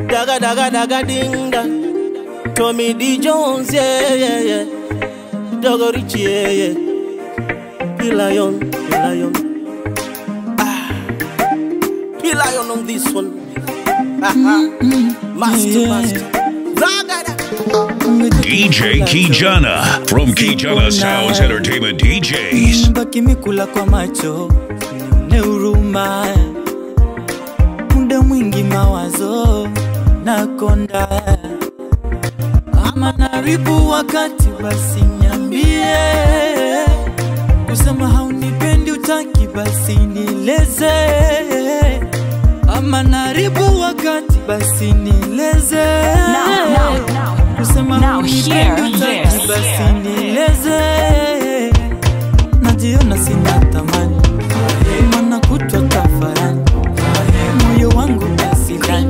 daga daga daga ding dang. Tommy D Jones, yeah yeah yeah. Dogo Richie, yeah yeah. P-Lion, P-Lion. Ah, P-Lion on this one. master, master. Daga daga. DJ Kijana from Kijana Sounds Entertainment DJs. baki mikula kwa macho ne huruma muda mwingi mawazo nakonda ama naribu wakati basi nyambie kusema haunipendi utaki basi nieleze ama naribu wakati basi nieleze Now, now, now. kusema Now haunipendi hear utaki this. basi nieleze najiona sina thamani mana kutwa tafarani moyo wangu asidani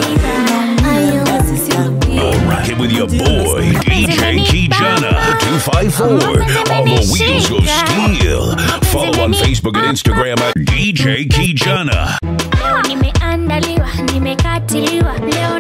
Rocking with your boy, DJ Kijana 254 on the wheels of steel. Follow on Facebook and Instagram at DJ Kijana. Leo nimeandaliwa, nimekatiliwa, leo